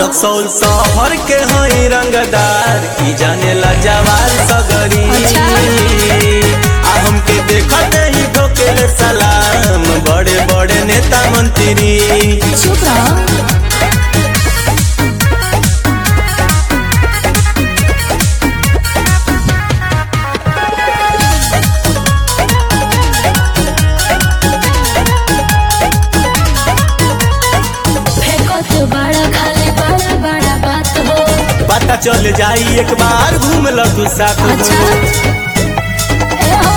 रक्सौल शहर के हई रंगदार की जाने ला जवार सगरी अच्छा। आ हमके देखते ही ठोकेले सलाम बड़े बड़े नेता मंत्री चुप रहो फेंकत बड़ा खाली बड़ा बड़ा बात हो पता चल जाई एक बार घूम ल तू साथ हो। अच्छा ए हो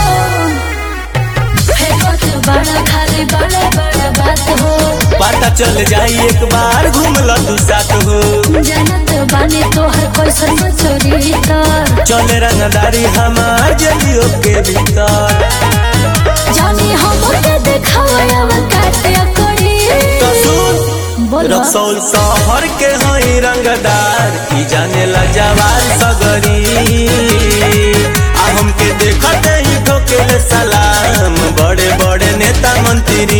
फेंकत बड़ा खाली बड़ा बड़ा बात हो पता चल जाई एक बार घूम ल तू साथ हो जानत बानी तोहर कैसन चोरी तर चले रंगदारी हमार जलियों के भीतर जानी हम के देखावा काटे करी तो सुन बोलो रक्सौल शहर के हई रंगदार की जाने ला जवार सगरी आ हमके देखते ही ठोकेले सलाम बड़े बड़े नेता मंत्री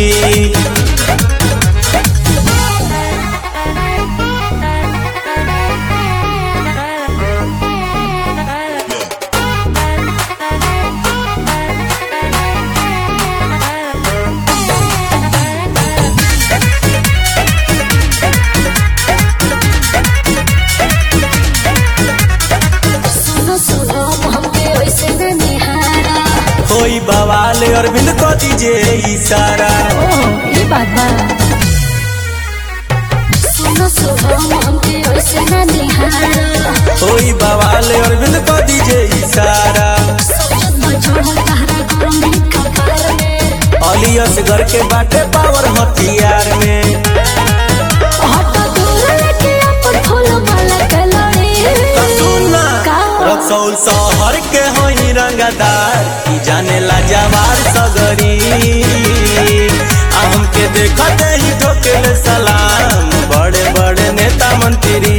सुनो सुनो हमके वैसे न निहारा होई बवाल अरविंद को दीजिए इशारा ओ ये बात बा सुनो सुनो हमके वैसे न निहारा होई बवाल अरविंद को दीजिए इशारा सोचत न छोड़ तहरा गरम भी कपार में अली असगर के बाटे पावर हथियार में हट दूर लेके अपन फूल माला के लड़ी तो सुन ना का? रक्सौल शहर के होई रंगदार की जाने ला जवार सगरी आ हमके देखते ही ठोकेले सलाम बड़े बड़े नेता मंत्री